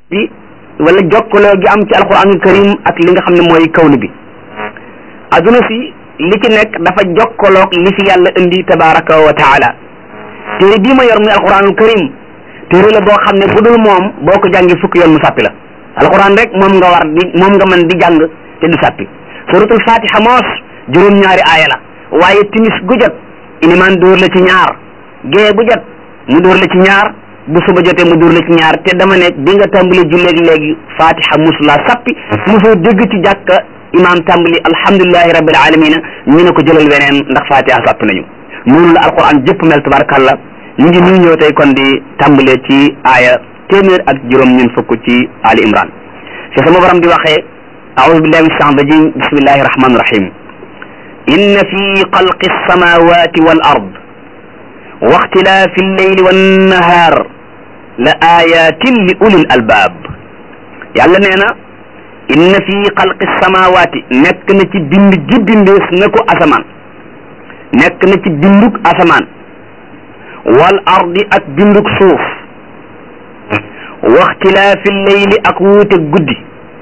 bi wala jokkaloo gi am ci alquranul karim ak li nga xam ne mooy kawnu bi adduna si li ci nekk dafa jokkaloog li fi yàlla indi tabaraka wa taala téere bii ma yor muy alquranul karim téere la boo xam ne bu dul moom boo ko jàngi fukki yoon mu sàppi la alquran rek moom nga war di moom nga mën di jàng te du sàppi suratul fatiha moos juróom-ñaari aaya la waaye timis gu jot ilimaan dóor la ci ñaar gée bu jot mu dóor la ci ñaar bu suba jotee mu dóor la ci ñaar te dama ne bi nga tàmbali julleegi léegi fatiha musula sappi mosoo dégg ci jàkka imaam tàmbali alhamdulilahi rabbil alamina ñu ne ko jëlal weneen ndax fatiha sappi nañu noonu la alquran jëpp mel tabarakallah ñu ngi nii ñëw tey kon di tàmbalee ci aaya téeméer ak juróom ñun fukk ci ali imran fi sama borom di waxee aoudu billahi min shaitan rajim bismillahi rahmani rahim inna fi xalqi alsamawati wal ard wa ixtilaafi alleyli wannahaar la ayatin li ulil albaab yàlla nee na inna fi xalqi samawaati nekk na ci bind gi bindees na ko asamaan nekk na ci bindug asamaan wal ardi ak bindug suuf wa ixtilaafi alleyli ak wuute guddi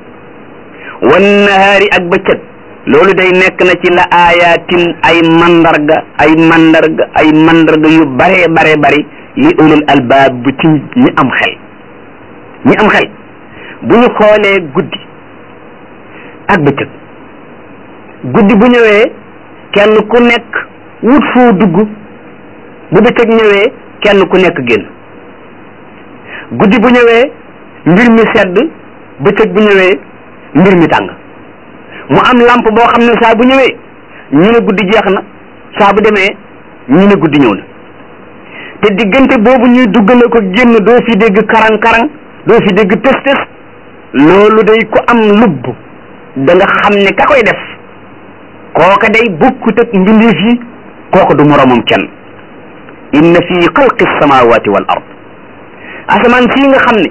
wannahaari ak bëccëg loolu day nekk na ci la ayatin ay mandarga ay mandarga ay mandarga yu bare bare bari li ulul albaab bu ci ñi am xel ñi am xel bu ñu xoolee guddi ak bëccëg guddi bu ñëwee kenn ku nekk wut foo dugg bu bëccëg ñëwee kenn ku nekk génn guddi bu ñëwee mbir mi sedd bëccëg bu ñëwee mbir mi tàng mu am lampe boo xam ne saa bu ñëwee ñu ne guddi jeex na saa bu demee ñu ne guddi ñëw na te diggante boobu ñuy duggale ko génn doo fi dégg karang-karang doo fi dégg tës-tës loolu day ku am lubb da nga xam ne ka koy def kooka day bokkut ak mbindeef yi kooka du moroomam kenn inna fi xalqi samawati wal ard asamaan sii nga xam ne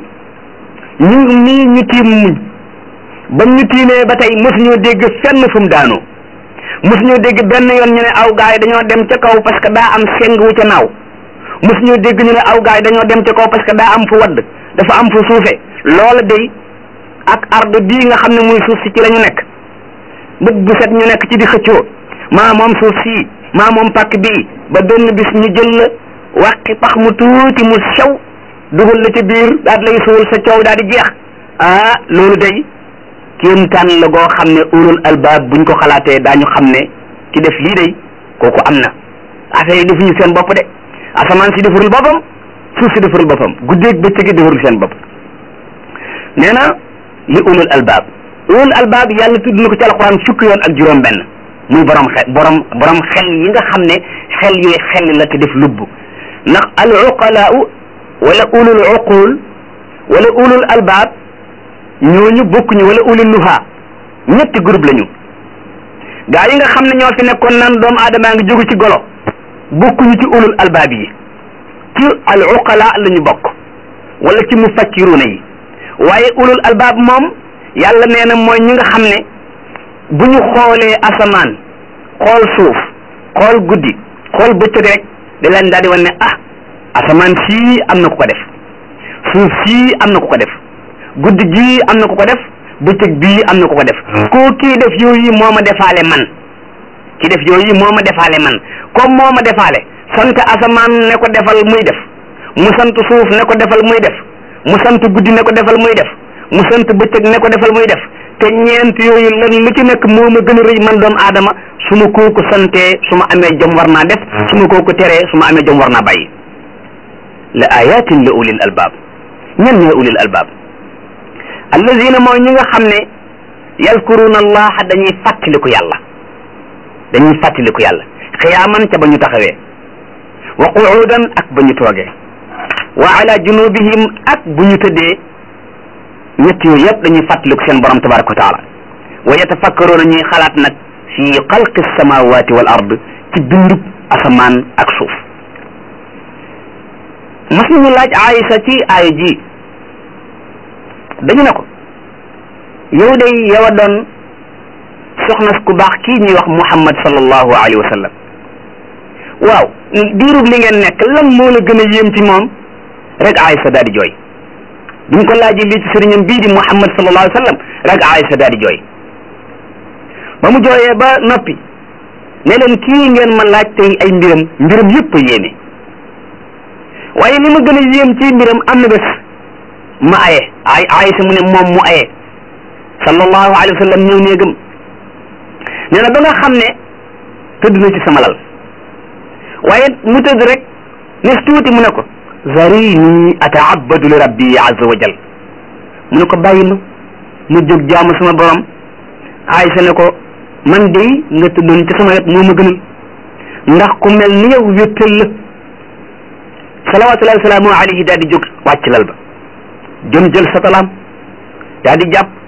ñu nii ñu tiim muñ ba ñu tiimee ba tey mosuñoo dégg fenn fu mu daanoo mosuñoo dégg benn yoon ñu ne aw gaay dañoo dem ca kaw parce que daa am seng wu ca naaw mosuñoo dégg ñu ne aw gaay dañoo dem ca kaw parce que daa am fu wadd dafa am fu suufe loola day ak arde bii nga xam ne muy suuf si ci la ñu nekk bët bu set ñu nekk ci di xëccoo maa moom suuf sii maa moom pàkk bii ba benn bis ñu jël la wàqi pax mu tuuti mu sew dugal la ci biir daal lay suul sa coow daal di jeex ah loolu day kéemtaan la goo xam ne ulul albaab buñ ko xalaatee daañu xam ne ki def lii day kooku am na affaire yi defuñu seen bopp de asamaan si defarul boppam suuf si defarul boppam guddeeg bëccëg defarul seen bopp nee na li ulul albaab ulul albaab yàlla tudd na ko ci alquran fukki yoon ak juróom benn muy borom xel borom borom xel yi nga xam ne xel yooyu xel la te def lubb ndax al uqalaau wala ulul uqul wala ulul albaab ñooñu bokkuñu wala ulul nuha ñetti groupe lañu gaa yi nga xam ne ñoo fi nekkoon naan doomu aadamaa ngi jógu ci golo bokkuñu ci ulul albaab yi ci al uqala la ñu bokk wala ci mufakkiruna yi waaye ulul albaab moom yàlla nee na mooy ñi nga xam ne bu ñu xoolee asamaan xool suuf xool guddi xool bëccëg rek da leen daal di wan ne ah asamaan sii am na ku ko def suuf sii am na ku ko def guddi gii am na ku ko def bëccëg bii am na ku ko def koo kii def yooyu moo ma defaale man ki def yooyu moo ma defaale man comme moo ma defaale sant asamaan ne ko defal muy def mu sant suuf ne ko defal muy def mu sant guddi ne ko defal muy def mu sant bëccëg ne ko defal muy def te ñeent yooyu lan lu ci nekk moo ma gën a rëy man doomu aadama su ma kooku santee su ma amee jom war naa def su ma kooku teree su ma amee jom war naa bàyyi la ayatin li ulil albaab ñan ñooy ulil albaab allazina mooy ñi nga xam ne yadkuruna allaha dañuy fàttaliku yàlla dañuy fàttaliku yàlla xiyaaman ca ba ñu taxawee wa quudan ak ba ñu toogee wa ala junubihim ak bu ñu tëddee ñett yooyu yëpp dañuy fàttaliku seen borom tabaraka wa taala wa yatafakkaruuna ñuy xalaat nag fi xalqi samawati wal ard ci bindub asamaan ak suuf mas nañu laaj Aïsa ci aaya ji dañu ne ko yow day yow a doon soxna ku baax kii ñuy wax Muhammad sallallahu alayhi wa sallam waaw diirub li ngeen nekk lan moo la gën a yéem ci moom rek Aïsa daal di jooy bi mu ko laajee lii ci sëriñam bii di Muhammad sallallahu alayhi wa sallam rek Aïsa daal di jooy ba mu jooyee ba noppi ne leen kii ngeen ma laaj tey ay mbiram mbiram yëpp a yéeme waaye li ma gën a yéem ci mbiram am na bés ma aye ay Aïsa mu ne moom mu aye sallallahu alayhi wa sallam ñëw néegam nee na ba nga xam ne tëdd na ci sama lal waaye mu tëdd rek nes tuuti mu ne ko zarini ataabadu li rabbi azza wa jal mu ne ko bàyyi ma mu jóg jaamu sama borom Aysa ne ko man de nga tëddoon ci sama wet moo ma gënal ndax ku mel ni yow wéttal la salawatullahi wasalaamu alayhi daal di jóg wàcc lal ba jëm jël sa talaam daal di jàpp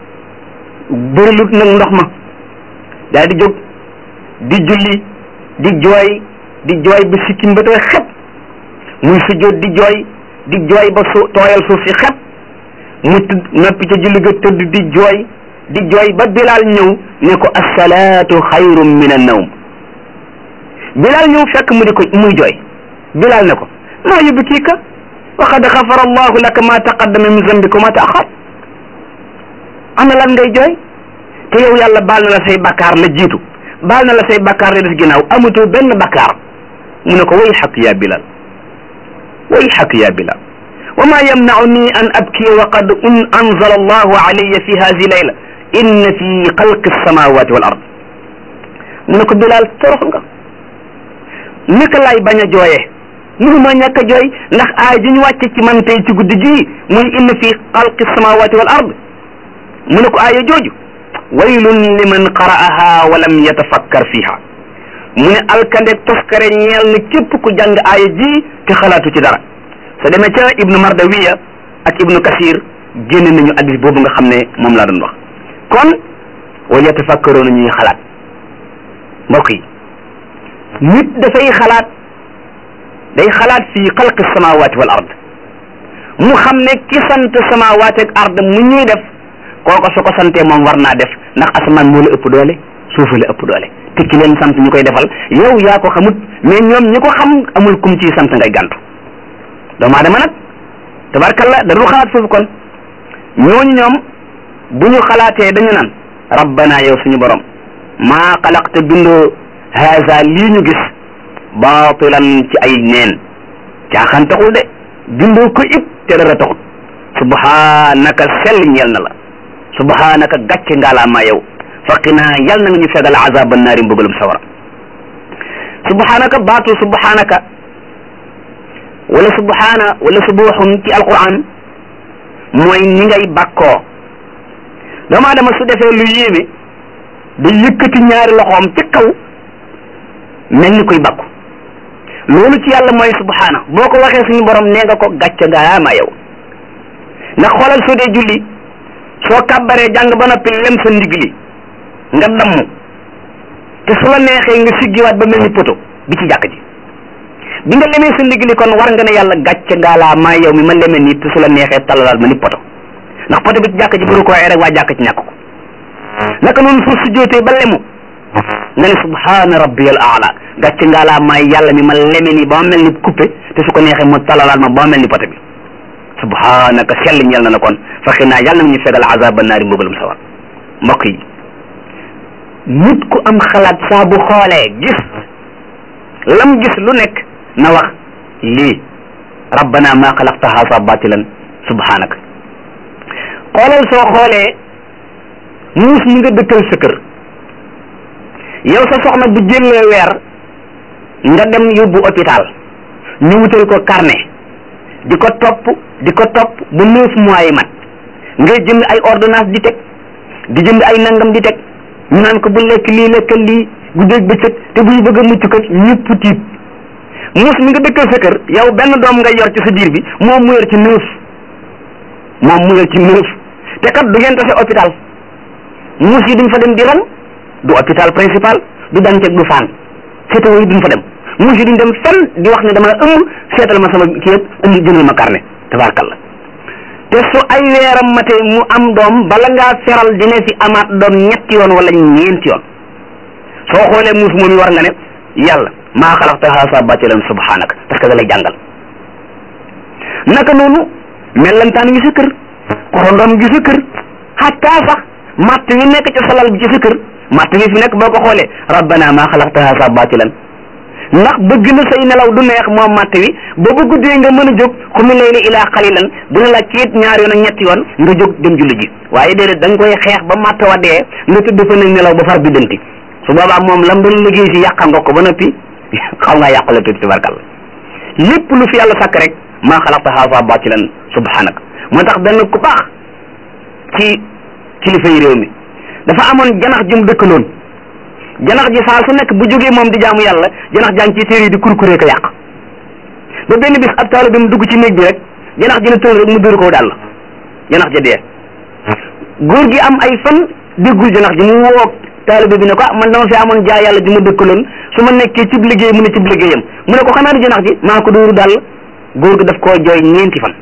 bërilut nag ndox ma daal di jóg di julli di jooy di jooy ba sikkim ba tooy xet muy sujjóot di jooy di jooy ba su tooyal suuf si xet mu tëdd noppi ca julli ga tëdd di jooy di jooy ba Bilaal ñëw ne ko assalaatu xayrun min annawm Bilaal ñëw fekk mu di ko muy jooy Bilaal ne ko maa yubkiika wa qad xafara allahu laka ma taqaddama min zambika wa ma taaxar ana lan ngay jooy te yow yàlla baal na la say bakkaar la jiitu baal na la say bakkaar la des ginnaaw amatoo benn bakkaar mu ne ko way xaq yaa Bilaal way xaq yaa Bilaal wa ma yamnauni an abkiya wa qad anzala allahu alayya fi hadihi layla inna fi xalqi samawati wal ard mu ne ko Bilaal torox nga naka laay bañ a jooyee mënuma ñàkk a jooy ndax aay ji ñu wàcce ci man tey ci guddi gii muy inna fi xalqi samawati wal ard mu ne ko aaya jooju waylun liman qara'aha wa lam yatafakkar fiha mu ne alkande toskare ñeel na képp ku jàng aaya ji te xalaatu ci dara sa demee ca ibnu mardawiya ak ibnu kasir génn nañu addis boobu nga xam ne moom laa doon wax kon wa yatafakkaroona ñuy xalaat mbokk yi nit dafay xalaat day xalaat fii xalqi samawati wal ard mu xam ne ki sant samawati ak ard mu ñuy def kooko su ko santee moom war naa def ndax asamaan moo la ëpp doole suufa la ëpp doole te ki leen sant ñu koy defal yow yaa ko xamut mais ñoom ñi ko xam amul kum ciy sant ngay gàntu doomu aadama nag tabarkalla da dul xalaat foofu kon ñooñu ñoom bu ñu xalaatee dañu naan rabbana yow suñu borom maa xalaqte bindoo haza lii ñu gis baatilan ci ay neen caaxaan taxul de bindoo ko it te dara taxul subhanaka sell ñeel na la subhanaka gàcce ngaalaamaa yow faqinaa yal na nga ñu fegal azaba naari mbugalum sawara subhanaka baatu subhanaka wala subhana wala subuxun ci alquran mooy ni ngay bàkkoo doomu aadama su defee lu yéeme day yëkkati ñaari loxoom ci kaw mel ni koy bàkku loolu ci yàlla mooy subhana boo ko waxee suñu borom nee nga ko gàcce ngaalaamaa yow ndax xoolal soo dee julli soo kàbbaree jàng ba noppi lem sa ndigg li nga damm te su la neexee nga siggiwaat ba mel ni poto bi ci jàkk ji bi nga lemee sa ndigg li kon war nga ne yàlla gàcce ngaalaa maa yow mi ma leme nii te su la neexee talalaat ma ni poto ndax poto bi ci jàkk ji buru ko rek waa jàkk ci ñàkk ko naka noonu soo sujjootee ba lemu nga ne subhaana rabbiyal aala gàcce ngaalaa maa yàlla mi ma leme nii ba ma mel ni coupé te su ko neexee mu talalaat ma ba ma mel ni poto bi subhanaka sell ñeel na la kon faxi naa yàlla na ñu fegal azaba naari mbugalum sawar mbokk yi nit ku am xalaat saa bu xoolee gis lam gis lu nekk na wax lii rabbana ma xalaqta haasa batilan subhanaka xoolal soo xoolee muus mi nga dëkkal sa kër yow sa soxna bu jëlee weer nga dem yóbbu hôpital ñu wutal ko carnet di ko topp di ko topp bu neuf mois yi mat ngay jënd ay ordonnance di teg di jënd ay nangam di teg ñu naan ko bu lekk lii lekkal lii guddeeg bëccëg te bu ñu bëgg a mucc kat ñëpp tiit muus mi nga dëkkal sa kër yow benn doom ngay yor ci sa biir bi moom mu yor ci neuf moom mu yor ci neuf te kat du ngeen tase hôpital muus yi duñ fa dem di ran du hôpital principal du Dantec du Fann seetawoo yi duñ fa dem muus yi duñ dem fenn di wax ne dama ëmb seetal ma sama kii yëpp indi jëndal ma carnet tabarkalla te su ay weeram matee mu am doom bala ngaa feral dina fi amaat doom ñetti yoon wala ñeenti yoon soo xoolee muus moom yi war nga ne yàlla maa xalaqta haasa batilan subhanaka parce que da lay jàngal naka noonu mellantaan ngi sa kër xorondom ngi sa kër xataa sax matt wi nekk ci salal bi ci sa kër matt wi fi nekk boo ko xoolee rabbana maa xalaqta haza batilan ndax bëgg na say nelaw du neex moom matt wi ba bu guddee nga mën a jóg xumi layli ilaa xalilan bu ne la kiit ñaar yoon ak ñetti yoon nga jóg dem julli ji waaye déedéet da nga koy xeex ba matt wa dee nga tëdd fa nag nelaw ba far bi danti su boobaa moom lam doon liggéey si yàqal nga ko ba noppi xaw ngaa yàqale tuuti tabarkalla lépp lu fi yàlla sàkk rek maa xalaqta haza batilan subhanak moo tax benn ku baax ci kilifa yi réew mi dafa amoon janax jum dëkkaloon janax ji saa su nekk bu jógee moom di jaamu yàlla janax jàng ci téere yi di kurkuree ko yàq ba benn bis ab taalibe mu dugg ci néeg bi rek janax ji ne tël rek mu dóor ko daal janax ja dee góor gi am ay fan déggul janax ji mu woo taalibe bi ne ko ah man dama fi amoon jaa yàlla ji ma dëkkaloon su ma nekkee cib liggéey mu ne cib liggéeyam mu ne ko xanaa di janax ji maa ko dóoru daal góor gi daf koo jooy ñeenti fan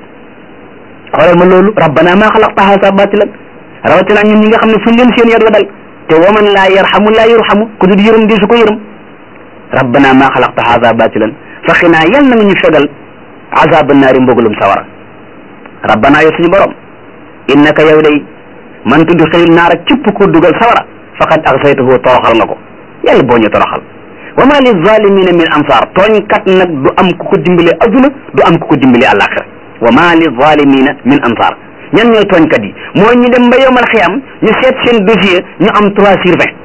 xoolal ma loolu rabbana maa xalaqta haza batilan rawatina ñun ñi nga xam ne fuñ leen seen yar la dal te waman laa yarhamu laa yurhamu ku dul yërëm di su ko yërëm rabbana maa xalaqta haza batilan faxinaa yal na nga ñu fegal azaba naari mbugalum sawara rabbana yow suñu borom innaka yow day man tudd xëyil naar ak cëpp ko dugal sawara faqad axsaytahu toroxal nga ko yàlla boo ñu toroxal wa ma li zalimina min ansar tooñkat nag du am ku ko dimbale aduna du am ku ko dimbale àllaaxira wa ma li zalimina min ansar ñan ñooy tooñkat yi mooy ñu dem ba yowmal xiyam ñu seet seen dossier ñu am trois sur vingt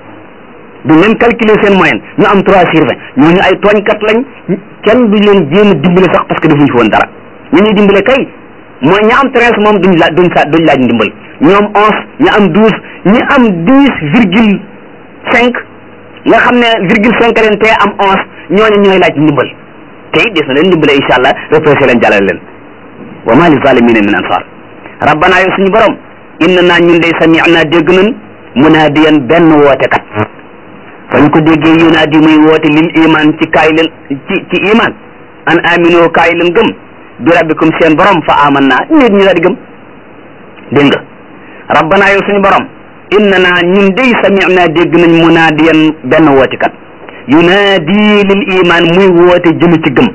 du même calculer seen moyenne ñu am trois sur vingt ñooñu ay tooñkat lañ kenn du leen jéem a dimbale sax parce que defuñu fi woon dara ñu ñuy dimbale kay mooy ña am treize moom duñ laaj duñ sa duñ laaj ndimbal ñoom onze ñi am douze ñi am dix virgule cinq nga xam ne virgule cinq leen te am onze ñooñu ñooy laaj ndimbal te it des na leen ndimbale incha allah repressé leen jàllale leen wa ma li zalimina min ansar rabbana yow suñu borom inna naa ñun day sami'na dégg nañ munaadiyan benn woote kat fañ ko déggee yunaadi muy woote lil iman ci kaay leen ci ci iman an amino kaay leen gëm bi rabbikum seen borom fa aman naa nit ñi daal di gëm dégg nga rabbana yow suñu borom inna naa ñun day sami'na dégg nañ munaadiyan benn woote kat yunaadi lil iman muy woote jëm ci gëm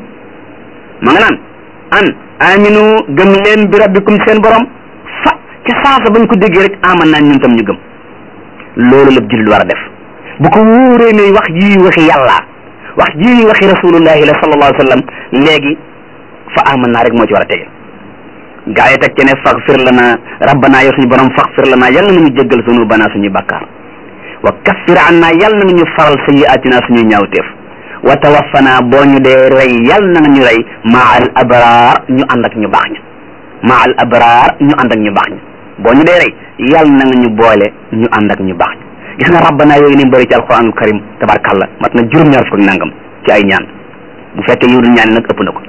ma nga naan an aminu gëm leen bi rabbikum seen borom fa ca saasa bañ ko déggee rek aman naa ñun tam ñu gëm loolu la jullit war a def bu ko wóoree ne wax ji waxi yàlla wax ji waxi rasulullahi la sallallahu alayhi wa sallam léegi fa aman naa rek moo ci war a tege gaa yi teg ci ne faghfir lana rabbana yow suñu borom faghfir lana yàlla na nga ñu jéggal zunubana suñuy bakkaar wa kaffir anna yàlla na nga ñu faral sayyi'atina suñuy ñaawteef wa tawaffana boo ñu dee rey yàlla na nga ñu rey maa al abraar ñu ànd ak ñu baax ña maa al abraar ñu ànd ak ñu baax ña boo ñu dee rey yàlla na nga ñu boole ñu ànd ak ñu baax ña gis nga rabbana yooyu ni bëri ci alquranul karim tabarkalla mat na juróom-ñaar fukk nangam ci ay ñaan bu fekkee yiwdul ñaan nag ëpp na ko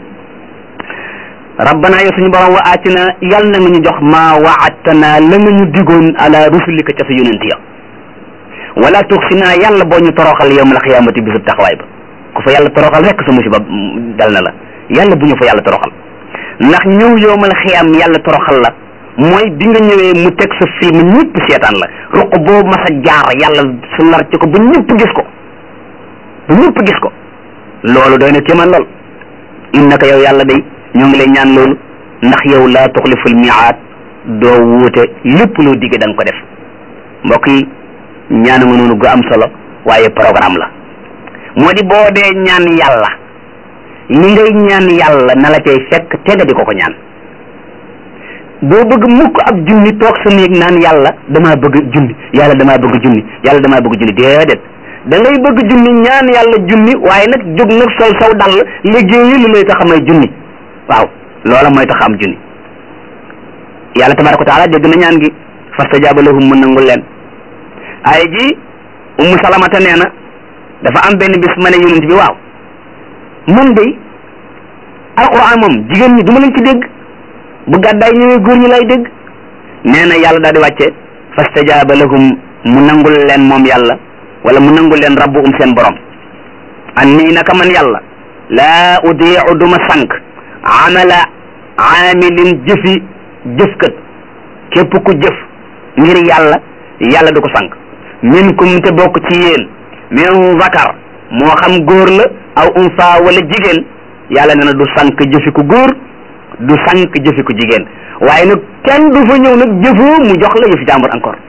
rabbana yow suñu borom wa aatina yàlla na nga ñu jox maa waadtana la nga ñu digoon ala rusulika ca sa yonent ya wala tuxsina yàlla boo ñu toroxal yawmal xiyaamati bisub taxawaay ba ku fa yàlla toroxal rek sa musiba dal na la yàlla bu ñu fa yàlla toroxal ndax ñëw yawmal xiyaam yàlla toroxal la mooy bi nga ñëwee mu teg sa film ñëpp seetaan la ruq boobu mas a jaar yàlla su nar ci ko ba ñëpp gis ko ba ñëpp gis ko loolu doy na kéemaan lool innaka yow yàlla day ñoo ngi lay ñaan loolu ndax yow laa tuxliful miaat doo wuute lépp loo digge da nga ko def mbokk yi ñaana nga noonu gu am solo waaye programme la moo di boo dee ñaan yàlla li ngay ñaan yàlla na la cay fekk te nga di ko ko ñaan doo bëgg mukk ab junni toog sa néeg naan yàlla damaa bëgg junni yàlla damaa bëgg junni yàlla damaa bëgg junni déedéet da ngay bëgg junni ñaan yàlla junni waaye nag jóg nag sol saw dal liggéeyi lu lay tax a may junni waaw loola mooy tax am junni yàlla tabaraka wa taala dégg na ñaan gi fastajaaba lahum mu nangul leen ay ji ummu salamata nee na dafa am benn bis ma ne yonent bi waaw man de alquran moom jigéen ñi du ma leen ci dégg bu gàddaay ñëwee góor ñi lay dégg nee na yàlla daal di wàcce fastajaaba lahum mu nangul leen moom yàlla wala mu nangul leen rabbuhum seen borom an nii naka man yàlla laa udiicu duma sànq amala aamilin jëfi jëfkat képp ku jëf ngir yàlla yàlla du ko sànq minkum te bokk ci yéen min zakar moo xam góor la aw unsa wala jigéen yàlla nee na du sànq jëfi ku góor du sànq jëfi ko jigéen waaye nag kenn du fa ñëw nag jëfoo mu jox la yëfi jàmbur encore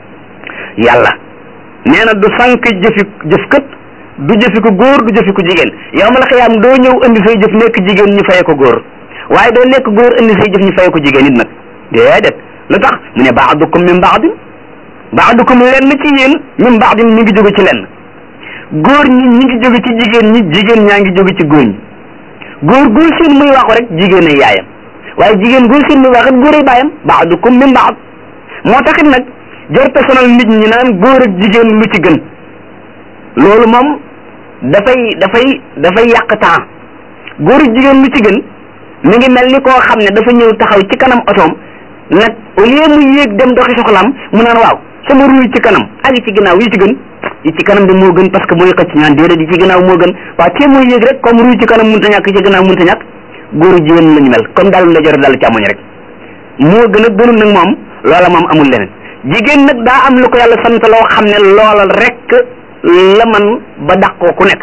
yàlla nee na du sànq jëfi jëfkat du jëfi ko góor du jëfi ko jigéen yow ma la xiyaam doo ñëw indi say jëf nekk jigéen ñu faye ko góor waaye doo nekk góor indi say jëf ñu faye ko jigéen it nag déedéet lu tax mu ne baadukum min baadin baadukum lenn ci yéen min baadin mi ngi jóge ci lenn góor ñi ñi ngi jóge ci jigéen ñi jigéen ñaa ngi jóge ci góor ñi góor góor seen muy waxu rek jigéen ay yaayam waaye jigéen góor seen muy wax it góor ay baayam baadukum min baad moo taxit nag jarta sonal nit ñi naan góor ak jigéen lu ci gën loolu moom dafay dafay dafay yàq temps góor ak jigéen lu ci gën mi ngi mel ni koo xam ne dafa ñëw taxaw ci kanam otoom nag au lieu mu yéeg dem doxi soxlaam mu naan waaw sama ruy ci kanam ak yi ci ginnaaw yi ci gën yi ci kanam bi moo gën parce que mooy xëcc ñaan déedéet yi ci ginnaaw moo gën waaw te mooy yéeg rek comme ruy ci kanam mënta ñàkk ci ginnaaw mënta ñàkk góor ak jigéen lañu mel comme daal la jore daal càmmoñ rek moo gën a gënul nag moom loola moom amul leneen jigéen nag daa am lu ko yàlla sant loo xam ne loola rek la man ba dàq ko ku nekk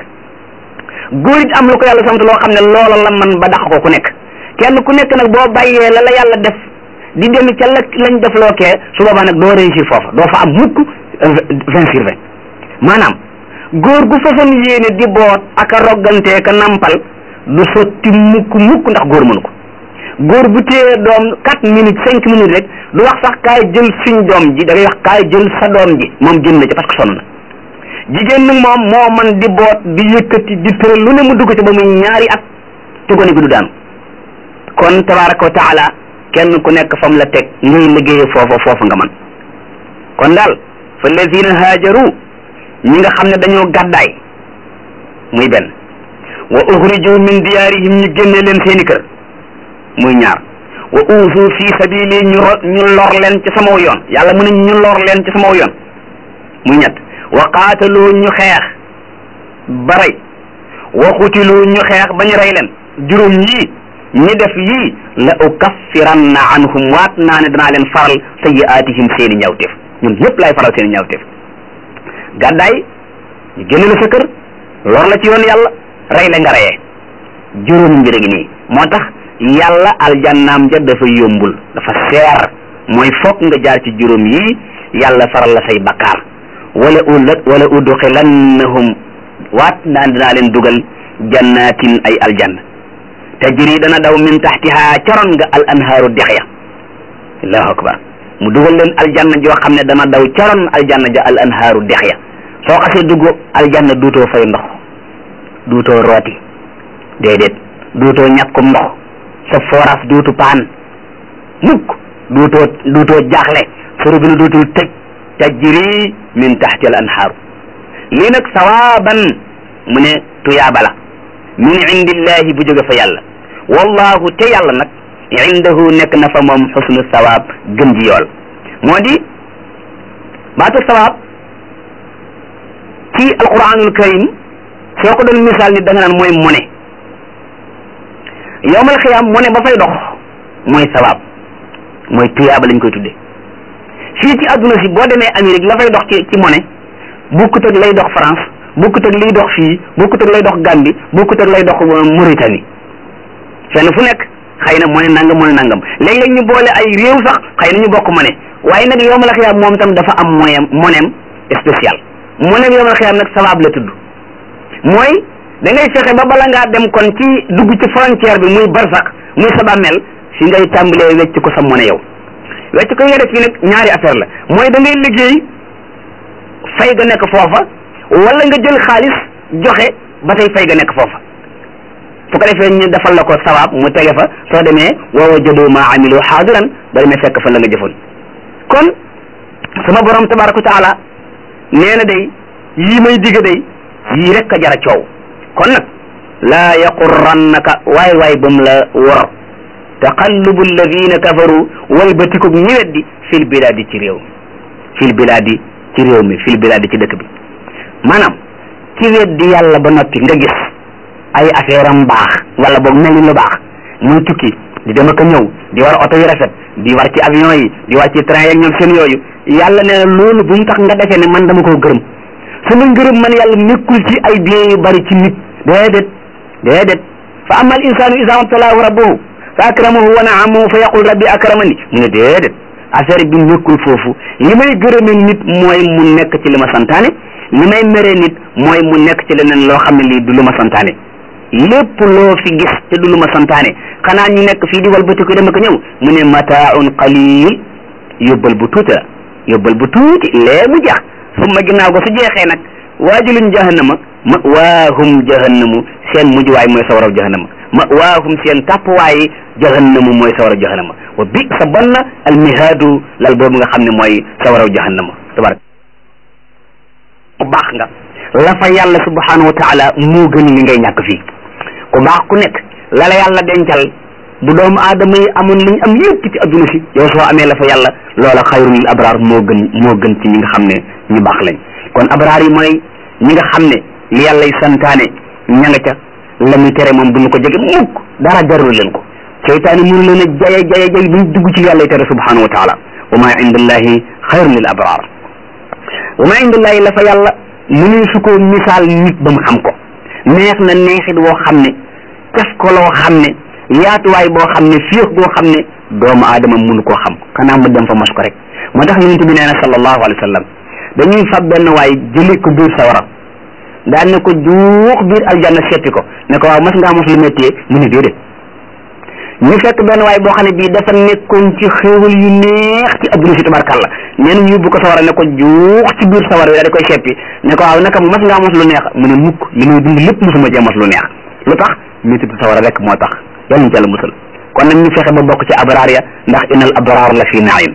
góor it am lu ko yàlla sant loo xam ne loola la man ba dàq ko ku nekk kenn ku nekk nag boo bàyyee la la yàlla def di dem ca la lañ def loo kee su boobaa nag doo réussir foofa doo fa am mukk vingt sur vingt maanaam góor gu façon yéene di boot ak a roggantee ka nampal du sotti mukk mukk ndax góor mënu ko góor bu téye doom quatre minutes cinq minutes rek du wax sax kaay jël suñ doom ji da ngay wax kaay jël sa doom ji moom jël na ci parce que sonn na jigéen nag moom moo man di boot di yëkkati di tëral lu ne mu dugg ci ba muy ñaari at te gone gi du daanu kon tabaraka wa taala kenn ku nekk fam la teg ngay liggéeye foofa foofa nga man kon daal fa lazina haajaru ñi nga xam ne dañoo gàddaay muy benn wa uxriju min diyaarihim ñu génne leen seeni kër muy ñaar wa uusu fi sabili ñu ñu lor leen ci sama yoon yàlla mu ne ñu lor leen ci sama yoon muy ñett wa qaatalu ñu xeex ba rey wa xutilu ñu xeex ba ñu rey leen juróom yii ñi def yii la ukaffiranna anhum waat naa ne danaa leen faral sayyi'aatihim seeni ñawteef ñun ñëpp laay faral seeni ñawteef gàddaay ñu génne la sa kër lor la ci yoon yàlla rey la nga reyee juróomi mbir gi nii moo tax yàlla aljannaam ja dafa yombul dafa seer mooy foog nga jaar ci juróom yii yàlla faral la say bakkaar wala ulat wala udxilannahum waat naa dinaa leen dugal jannatin ay aljanna tajri dana daw min taxtiha caroon nga al anhaaru dex ya allahu akbar mu dugal leen aljanna joo xam ne dana daw caroon aljanna ja al anhaaru dex ya soo xasee dugg aljanna duutoo fay ndox duutoo rooti déedéet duutoo ñàkkum ndox sa forage duutu paan mukk duutoo duutoo jaaxle sa robinet duutul tëj tajri min taxti al anhaaru lii nag sawaaban mu ne tuyaaba la min indillahi bu jóge fa yàlla wallahu te yàlla nag indahu nekk na fa moom xusnu sawaab gën ji yool moo di baatu sawaab ci alquranul karim soo ko doon misaal ni da nga naan mooy mone yowmal xiyaam mone ba fay dox mooy sawaab mooy tuyaaba lañ koy tudde fii ci adduna si boo demee Amérique la fay dox ci ci mone bukkut ak lay dox France bukkut ak liy dox fii bukkut ak lay dox Gambie bukkut ak lay dox Mauritanie fenn fu nekk xëy na mone nangam mone nangam léeg-léeg ñu boole ay réew sax xëy na ñu bokk mone waaye nag yowmal xiyaam moom tam dafa am moyem monem spécial monem yowmal xiyaam nag sawaab la tudd mooy da ngay fexe ba bala ngaa dem kon ci dugg ci frontière bi muy barsax muy sa bàmmeel fi ngay tàmbalee wecc ko sa mone yow wecc ko nga def fii nag ñaari affaire la mooy da ngay liggéey fay ga nekk foofa wala nga jël xaalis joxe ba tey fay ga nekk foofa su ko defee ñu defal la ko sawaab mu tege fa soo demee wa wajadu ma amilu xaadiran ba demee fekk fa la nga jëfoon kon sama borom tabaraka wa taala nee na day yii may digg day yii rek a jara coow kon nag laa yaqurrannaka waay waay ba mu la wor taqallubu alladina kafaru walbatikub ñi weddi fil bilaadi ci réew fil bilaadi ci réew mi fil bilaadi ci dëkk bi maanaam ci weddi yàlla ba noppi nga gis ay affaire am baax wala boog mel ni lu baax muy tukki di dem ak a ñëw di war oto yu rafet di war ci avion yi di war ci train yeeg ñoom seen yooyu yàlla nee na loolu bu mu tax nga defee ne man dama koo gërëm sama ngërëm man yàlla nekkul ci ay biens yu bari ci nit déedéet déedéet fa amal insanu isa mabtalaahu rabbuhu fa akramahu wa naamahu fa yaqul rabbi akramani mu ne déedéet affaire bi nekkul foofu li may gërëme nit mooy mu nekk ci li ma santaane li may mere nit mooy mu nekk ci leneen loo xam ne lii du lu ma santaane lépp loo fi gis te du lu ma santaane xanaa ñu nekk fii di walbati ko dem ak ñëw mu ne mataaun qalil yóbbal bu tuuti la yóbbal bu tuuti lee mu jeex summa ginnaaw ko su jeexee nag waajulun jahannama ma waahum jahannamu seen mujjuwaay mooy sawaraw jahannama ma waahum seen tàppuwaay jahannamu mooy sawaraw jahannama wa bi sa bon na almihaadu lal boobu nga xam ne mooy sawaraw jahannama tabaraka ku baax nga la fa yàlla subhanahu wa taala moo gën li ngay ñàkk fii ku baax ku nekk la la yàlla dencal bu doomu aadama yi amoon li ñu am yépp ci adduna si yow soo amee la fa yàlla loola xayrul lil abraar moo gën moo gën ci ñi nga xam ne ñu baax lañ kon abraar yi mooy ñi nga xam ne li yàlla y santaane ña nga ca la muy tere moom duñu ko jege mukk dara jarul leen ko seytaane mënu leen a jaye jaye jay buñ dugg ci yàlla y tere subhanahu wa taala wa ma indallahi xayrun lil abraar wa ma indallahi la fa yàlla mënuñ su ko misaal nit ba mu xam ko neex na neexit woo xam ne caf ko loo xam ne yaatuwaay boo xam ne féex boo xam ne doomu aadama mënu koo xam xanaa mu dem fa mos ko rek moo tax yonent bi nee na sallallahu alayhi wa sallam dañuy fab benn waay jëli ko biir sawara daan ne ko juux biir aljanna seppi ko ne ko waaw mas ngaa mos lu méttee mu ne déedéet ñu fekk benn waay boo xam ne bii dafa nekkoon ci xéewal yu neex ci adduna si tabarkàlla nee na ñu yóbbu ko sawara ne ko juux ci biir sawara bi daal di koy seppi ne ko waaw naka mas ngaa mos lu neex mu ne mukk li muy dund lépp mosuma cee mos lu neex lu tax méttitu sawara rek moo tax yàlla ñu ci yàlla musal kon nag ñu fexe ba bokk ci abraar ya ndax innal abraar la fi naim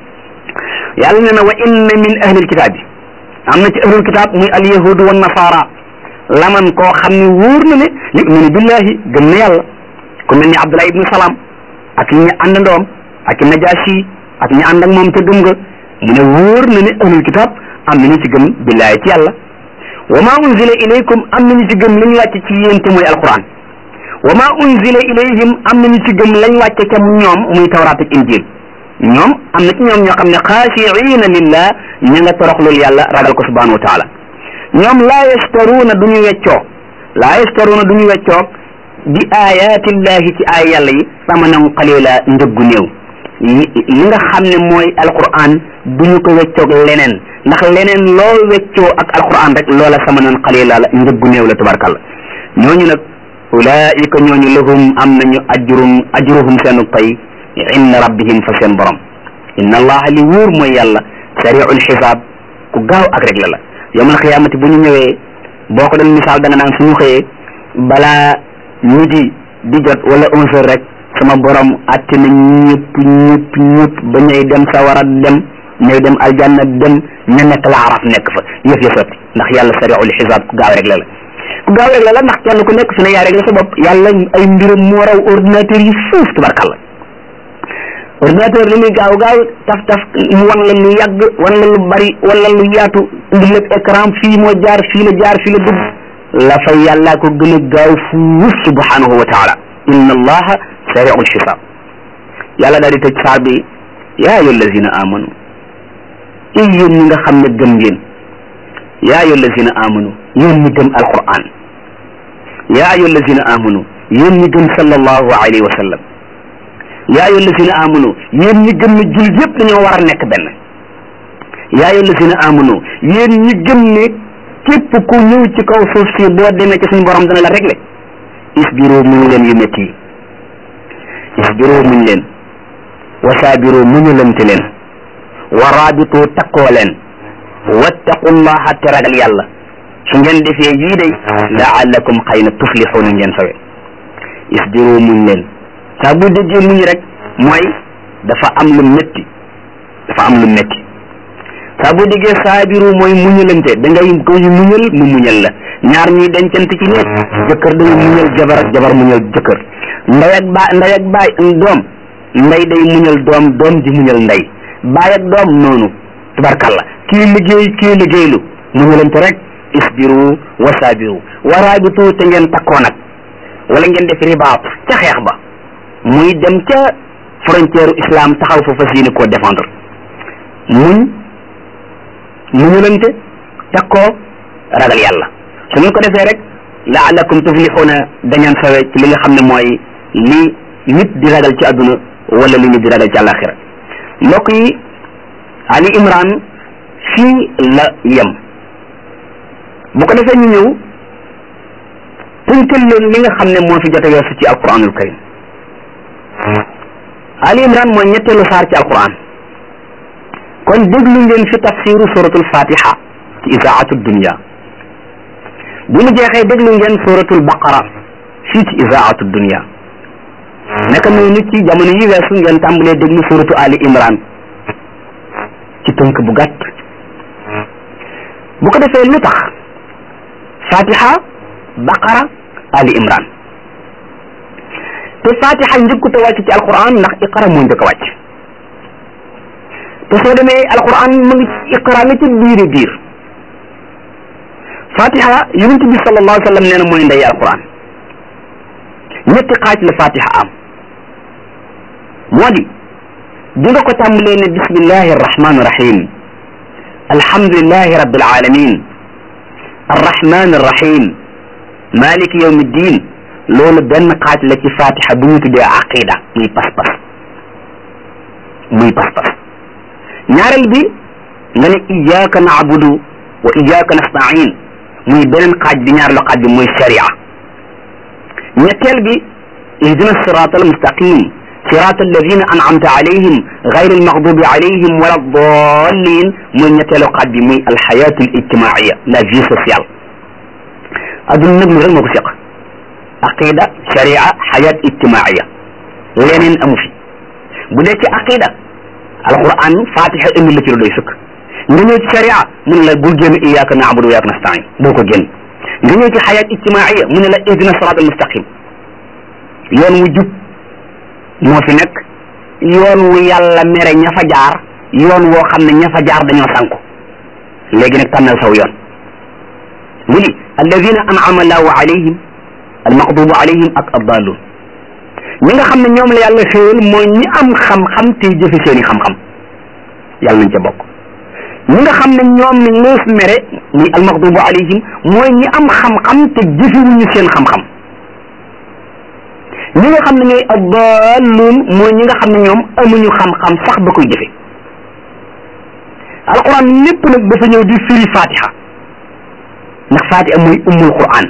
yàlla ne na wa inna min ahlil kitaab yi am na ci ahlul kitaab muy al yahudu wa nasara laman koo xam ne wóor na ne yuminu billahi gëm na yàlla ku mel ni abdullah ibnu salaam ak ñi àndandoom ak najaasi ak ñi ànd ak moom te gëm nga mu ne wóor na ne ahlul kitaab am na ñu ci gëm billahi ci yàlla wa ma unzila ilaykum am na ñu ci gëm li ñu wàcce ci yéen te mooy alquran wa ma unzila ilayhim am na ñu ci gëm lañ wàcce ca ñoom muy tawraat ak injil ñoom am na ci ñoom ñoo xam ne xaashiina lillah ña nga toroxlul yàlla ragal ko subhanahu wa taala ñoom laa yastaruuna du ñu weccoo laa yastaruuna du ñu weccoo bi ayatillahi ci ay yàlla yi samanan qalila njëggu néew li nga xam ne mooy alquran du ñu ko weccoog leneen ndax leneen loo weccoo ak alquran rek loola samanan qalila la njëggu néew la tabarkalla ñooñu nag ulaika ñooñu lahum am nañu ajrum ajruhum seenu pay inda rabbihim fa seen borom inna allaha li wóor mooy yàlla sariul xisaab ku gaaw ak rek la la yawmal xiyaamati bu ñu ñëwee boo ko doon misaal da nga naan suñu xëyee balaa midi di jot wala onze heures rek sama borom atte na ñëpp ñëpp ñëpp ba ñay dem sawara dem ñay dem aljanna dem ña nekk la araf nekk fa yëf ya sotti ndax yàlla sariul xisaab ku gaaw rek la la ku gaaw rek la la ndax kenn ku nekk fi ne yaa rek la sa bopp yàlla ay mbiram moo raw ordinateur yi fuuf tubarkalla ordinateur li muy gaaw gaaw taf taf mu wan la lu yàgg wan la lu bari wala lu yaatu indi lépp écran fii moo jaar fii la jaar fii la dugg la fay yàllaa ko gën a gaaw fuuf subhanahu wa taala inna allaha sariul xisaab yàlla daal di tëj saar bi yaa ayyuha allazina amanu i yéen ñi nga xam ne gëm ngeen yaa ayyuha allazina amanu yéen ñi gëm alquran yaa ayyuha allazina amanu yéen ñi gëm sallallahu alayhi wa sallam yaa ayyuha allazina amanu yéen ñi gëm ne jullit yëpp dañoo war a nekk benn yaa ayyuha allazina amanu yéen ñi gëm ne képp ku ñëw ci kaw suuf si boo demee ci suñu borom dana la régler isbiru muñ leen yu métti yi isbiru muñ leen wasaabiru muñalante leen wa raabitu takkoo leen wattaqullaha te ragal yàlla su ngeen defee yii day laallakum xëy na tuflixuuna ngeen sawe isbiru muñ leen saa bu déggee muñ rek mooy dafa am lu métti dafa am lu métti saa bu déggee saabiru mooy muñalante da ngay koy muñal mu muñal la ñaar ñuy dencante ci nekk jëkkër day muñal jabar ak jabar muñal jëkkër ndey ak ba ndey ak baay doom ndey day muñal doom doom di muñal ndey baay ak doom noonu tubarkalla kii liggéey kii liggéeylu muñalante rek isbiru wa saabiru wa raabitu te ngeen takkoo nag wala ngeen def ribaat ca xeex ba muy dem ca frontière islam taxaw fa fas yéene koo défendre muñ muñulante takkoo ragal yàlla su ngeen ko defee rek laalakum tuflixuuna dañaan sawe ci li nga xam ne mooy li nit di ragal ci àdduna wala li nit di ragal ci àllaaxira mbokk yi Ali Imran fii la yem bu ko defee ñu ñëw tënkal leen li nga xam ne moo fi jot a weesu ci alquranul karim Ali Imran mooy ñetteelu saar ci alquran kon déglu ngeen fi tafsiru suratul fatiha ci isaatu dunia bu mu jeexee déglu ngeen suratul baqara fii ci isaatu dunia naka noonu ci jamono yi weesu ngeen tàmbalee déglu suratu Ali Imran ci tënk bu gàtt bu ko defee lu tax fatiha baqara ali imran te fatiha njëkkut a wàcc ci alquran ndax iqra moo njëkk a wàcc te soo demee alquran mu ngi ci iqra nga ci biiri biir fatiha yonent bi sallallahu alayhi wa sallam nee na mooy ndey alquran ñetti xaaj la fatiha am moo di di nga ko tàmbalee ne bismillahi arrahmani irrahim alhamdulilahi rabbil alamin arrahmani irrahim maliki yawmi ddin loolu benn xaaj la ci fatiha bu ñu tuddee aqida muy pas-pas muy pas-pas ñaareel bi nga ne iyyaka na'budu wa iyyaka nasta'in muy beneen xaaj bi ñaar la xaaj bi muy sharia ñetteel bi ihdina sirata almustaqim صراط الذين أنعمت عليهم غير المغضوب عليهم ولا الضالين من ñetteelu xaaj bi muy الحياة الاجتماعية la vie sociale adduna nag rek moo ko seq aqida sharia xayaat ijtimaaiya leneen amu fi bu dee ci aqida alquran fatiha indi la ci la doy sëkk nga ñëw ci sharia mu ne la bul génn iyyaka na'budu wa iyyaka nasta'in boo ko génn nga ñëw ci xayaat ijtimaaiya mu ne la ihdina sirat al mustaqim yoon wu jub moo fi nekk yoon wu yàlla mere ña fa jaar yoon woo xam ne ña fa jaar dañoo sànku léegi nag tànnal saw yoon mu ni alladina an'ama allahu alayhim almaqdubu alayhim ak addalun ñi nga xam ne ñoom la yàlla xéewal mooy ñi am xam-xam te jëfe seeni xam-xam yàlla nañ ca bokk ñi nga xam ne ñoom ne lees mere muy almaqdubu alayhim mooy ñi am xam-xam te jëfewuñu seen xam-xam ñi nga xam ne ñooy addalun mooy ñi nga xam ne ñoom amuñu xam-xam sax ba koy jëfe alquran lépp nag dafa ñëw di firi fatiha ndax fatiha mooy ummul quran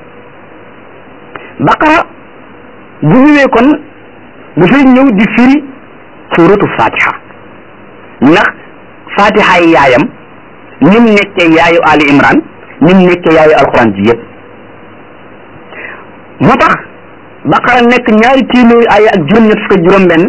baqara bu ñëwee kon dafay ñëw di firi suratu fatiha ndax fatiha yi yaayam ñim nekkee yaayu ali imran ñim nekkee yaayu alquran ji yëpp moo tax baqara nekk ñaari téeméeri ay ak juróom-ñett fukk juróom benn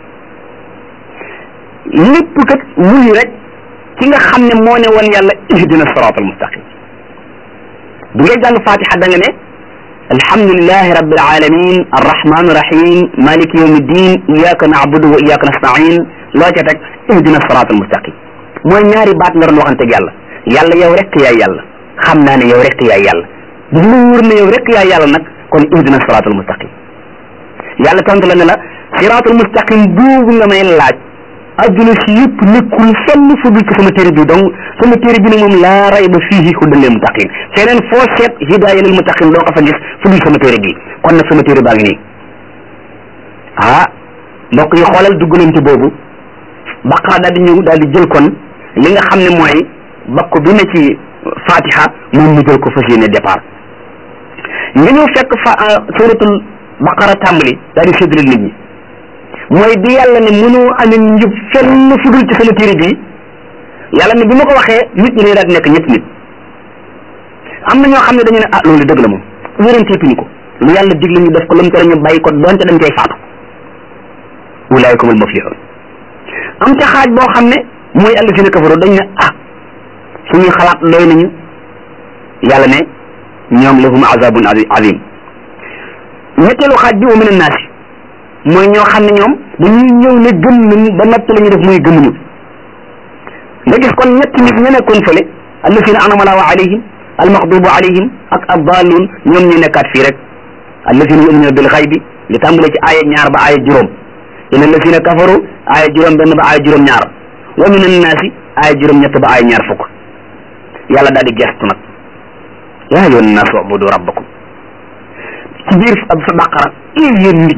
lépp kat wuyu rek ki nga xam ne moo ne woon yàlla ihdina siraatal mustaqim bu ngay jàng fatiha da nga ne alhamdulilahi rabbil alamin arrahmani rahim maliki yawmi ddin iyaka na'budu wa iyaka nasta'in loo ca teg ihdina siraatal mustaqim mooy ñaari baat nga doon waxanteeg yàlla yàlla yow rek yaay yàlla xam naa ne yow rek yaay yàlla bu mu wóor ne yow rek yaay yàlla nag kon ihdina siraatal mustaqim yàlla tontu la ne la siraatal mustaqim boobu nga may laaj adduna si yëpp nekkul fenn fu dul ci sama téere bi donc sama téere bi nag moom laa rayba fiihi hudan lil muttaqin feneen foo seet hidaaya lil muttaqin doo ko fa gis fu dul sama téere bi kon nag sama téere baa ngi nii ah mbokk yi xoolal dugg nañ ci boobu baqara daal di ñëw daal di jël kon li nga xam ne mooy bakk bi ne ci fatiha moom mu jël ko fas yéene départ nga ñëw fekk fa suratul baqara tàmbali daal di séddale nit ñi mooy bi yàlla ne mënoo amee njub fenn fu dul ci sama téere bii yàlla ne bi ma ko waxee nit ñi dañuy daal di nekk ñetti nit am na ñoo xam ne dañu ne ah loolu dëgg la moom wéranteetuñu ko lu yàlla digle ñu def ko lu mu tere ñu bàyyi ko donte dañ koy faatu ulaayikumul muflihun am ca xaaj boo xam ne mooy allazina kafaru dañ ne ah suñuy xalaat doy nañu yàlla ne ñoom lahum azabun azim ñetteelu xaaj bi wa min annaasi mooy ñoo xam ne ñoom dañuy ñëw ne gëm nañ ba noppi la ñuy def muy gëmuñu nga gis kon ñetti nit ña nekkoon fële allazina anama allahu alayhim almaxdubu alayhim ak addalun ñoom ñu nekkaat fii rek allazina yuminuna bil xaybi li tàmbale ci aaya ñaar ba aaya juróom ina allazina kafaru aaya juróom benn ba aaya juróom ñaar wa min annaasi aaya juróom ñett ba aaya ñaar fukk yàlla daal di gestu nag yaa ayyuhan naasu ubudu rabbakum ci biir ab sa baqara yéen nit ñi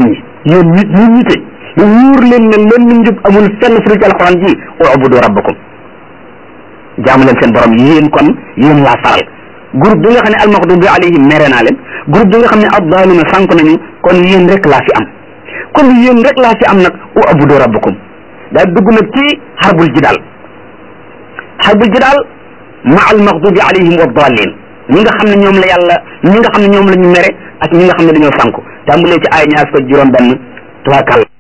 yéen nit ñi ñite ñu wóor leen ne leen ñu njub amul fenn fu ci alxuraan ji ubudu rabbakum jaamu leen seen borom yéen kon yéen laa faral groupe bi nga xam ne almaxdubi alayhim mere naa leen groupe bi nga xam ne addaaluna sànk nañu kon yéen rek laa fi am kon yéen rek laa fi am nag ubudu rabbakum daal dugg nag ci xarbul jidaal xarbul jidaal ma almaxdubi alayhim wa daalin ñi nga xam ne ñoom la yàlla ñi nga xam ne ñoom la ñu mere ak ñi nga xam ne dañoo sànku tàmbalee ci ay ñaar ko juróom benn tubaarkàlla